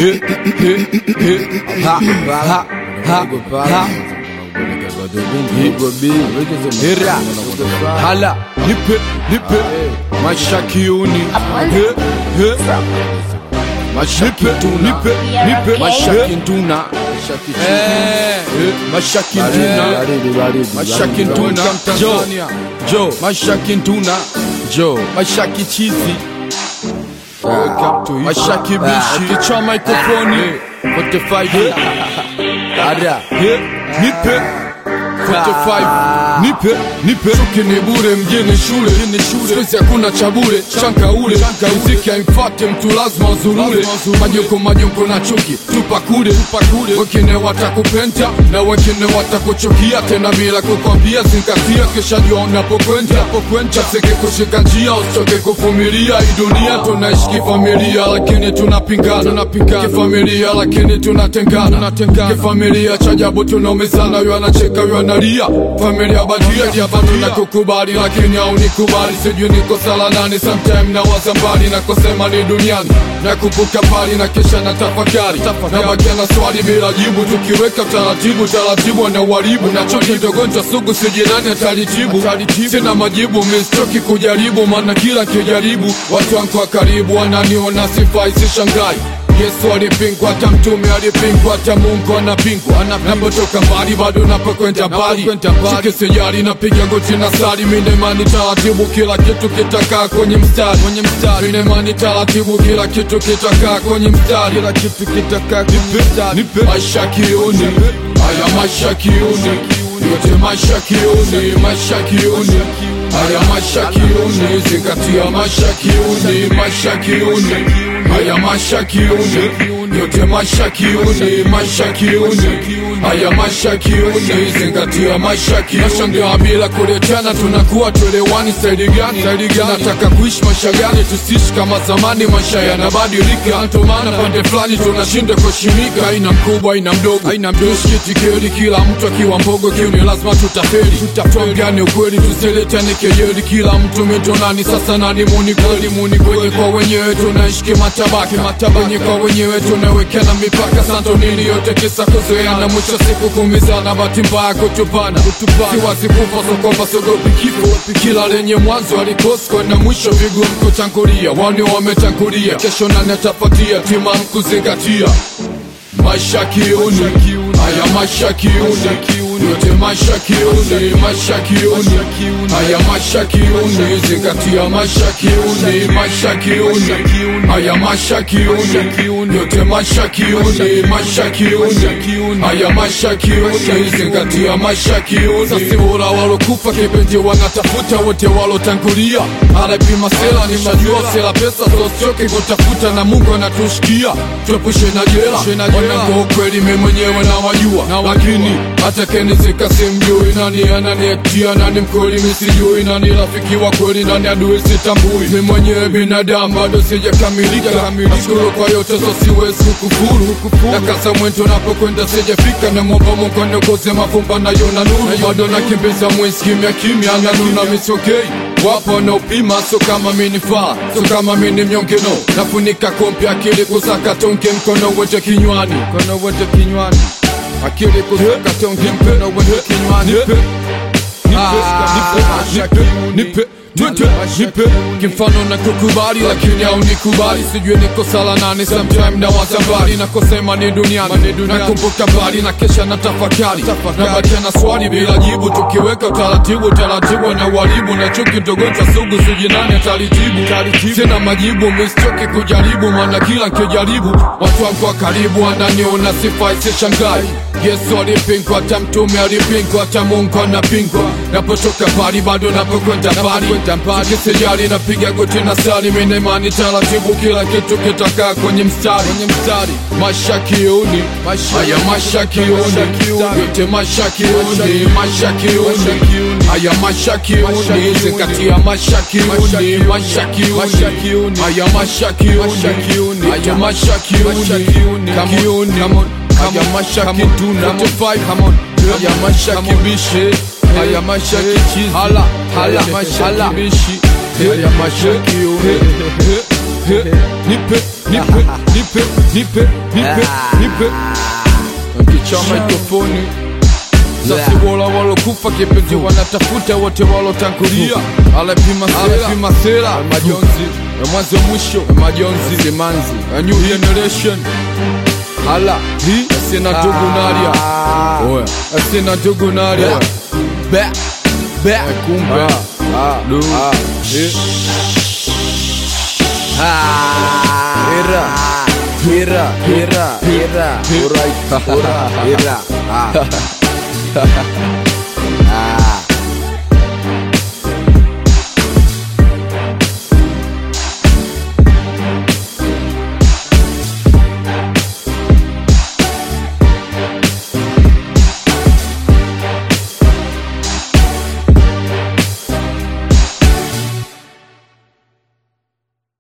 Ha, ha, ha, ha. Hira, hala, nipe, nipe, mashakiuni, he, he, mashakituna, nipe, nipe, mashakintuna, eh, mashakintuna, mashakintuna, jo, jo, mashakintuna, jo, mashakichizi, mashakibishi, kichwa mikrofoni, 45 Ada, he, nipe 45 nipe nipe chuki ni bure mjini shule sisi hakuna cha bure chanka ule muziki haimfate mtu lazima uzurure majoko majoko na chuki tupa kule wengine watakupenda na wengine watakuchukia tena bila kukwambia zingatia kisha jua unapokwenda chaseke kushika njia usichoke kuvumilia hii dunia tunaishi kifamilia lakini tunapingana kifamilia lakini tunatengana kifamilia cha ajabu tunaumizana huyo anacheka huyo analia familia badia jaba tunakukubali lakini haunikubali sijui niko sala nani sometime na waza mbali na kusema ni duniani na kupuka pali na kisha na tafakari na bakia na swali bila jibu tukiweka taratibu taratibu na uharibu na choki ndogonjwa sugu sijinani atalitibu sina majibu mistoki kujaribu maana kila kijaribu watu wangu wa karibu wananiona sifai sishangai Yesu alipingwa, hata mtume alipingwa, hata Mungu anapingwa. Napotoka mbali bado napokwenda mbali, chuki sijali, napiga goti na sali. Mina imani taratibu, kila kitu kitakaa kwenye mstari. Mina imani taratibu, kila kitu kitakaa kwenye mstari. Kila kitu kitakaa kwenye mstari. Maisha kiuni, haya maisha kiuni, yote maisha kiuni, maisha kiuni haya maisha kiuni, zingatia maisha kiuni, maisha kiuni haya maisha kiuni, yote maisha kiuni, maisha kiuni haya maisha kiuni, zingatia maisha kiuni. Nashangaa bila kuletana, tunakuwa tuelewani. Staili gani? Staili gani? Nataka kuishi maisha gani? Tusiishi kama zamani, maisha yanabadilika. Ndio maana pande fulani tunashinda kuheshimika. Aina mkubwa, aina mdogo, aina mdogo, shitikeli, kila mtu akiwa mbogo kiuni, lazima tutafeli. Tutafeli ukweli, tusiletane kejeli, kila mtu mitonani. Sasa nani muni kweli, muni kwenye kwa wenyewe, tunaishi kimatabaka, wenye kwa wenyewe tunawekana mipaka. Santo nini yote kisa kuzoeana, mwisho siku kumizana, bahati mbaya kutupana. Siwazi kufa sokopa, sogopi kifo, kila lenye mwanzo alikoskwa na mwisho vigumu kutangulia. Wani wametangulia, kesho nani atafuatia? Tima kuzingatia maisha kiuni, haya maisha kiuni, yote maisha kiuni, maisha kiuni, haya maisha kiuni, zingatia maisha kiuni, maisha kiuni, haya maisha kiuni, yote maisha kiuni, maisha kiuni, haya maisha kiuni, zingatia maisha kiuni. Sasa bora walokufa kipenzi wanatafuta wote walotangulia, anapima sela, nimejua sela pesa, sosioke kutafuta na Mungu anatushikia, tuepushe na jela wanangu ukweli mimi mwenyewe nawajua, lakini hata kenizika simjui nani ananiatia nani mkweli misijui nani rafiki wa kweli nani adui sitambui. Mimi mwenyewe binadamu bado sijakamilika, nashukuru kwa yote so siwezi kukufuru. Nakasa mwendo napokwenda sijafika, na mwomba Mungu aniongoze mavumba nayo na nuru, bado nakimbiza mwezi kimya kimya na nuna misokei wapo wanaopima, so kama minifaa, so kama mini mnyonge no, nafunika kompi akili kusaka tonge, mkono wote kinywani, mkono wote kinywani, akili kusaka tonge, mkono wote kinywani, nipe, nipe Nipe, nipe kimfano na kukubali lakini au nikubali sijui niko sala nani sometime na wazambali na kusema ni duniani nakumbuka mbali na kesha na tafakari na bakia na swali bila jibu tukiweka utaratibu taratibu na uharibu na chuki ndogonjwa sugu sijui nani atalitibu sina majibu mistoki kujaribu maana kila nkijaribu watu wangu wa karibu wananiona sifai sishangai Yesu alipingwa, hata mtume alipingwa, hata Mungu anapingwa. Napotoka mbali bado napokwenda mbali, sikisijali napiga goti na sali, mina imani taratibu, kila kitu kitakaa kwenye mstari. Maisha kiuni, haya maisha kiuni, yote maisha kiuni, maisha kiuni, haya maisha kiuni, zingatia maisha kiuni, maisha kiuni, haya maisha kiuni, haya maisha kiuni, kiuni, come on haya maisha kituna haya maisha kibishe haya maisha kichizi hala hala maisha kibishi haya maisha kiume he, nipe nipe nipe nipe nipe nipe nkicha mikrofoni sasi wola walokufa kipenzi wanatafuta wote walotangulia alepima alepima sera majonzi ya mwanzo mwisho ya majonzi simanzi a new generation hala hi asina ndugu naria oya asina ndugu naria be be kumbe du eh Hira, hira, hira, hira, hira, hira, hira.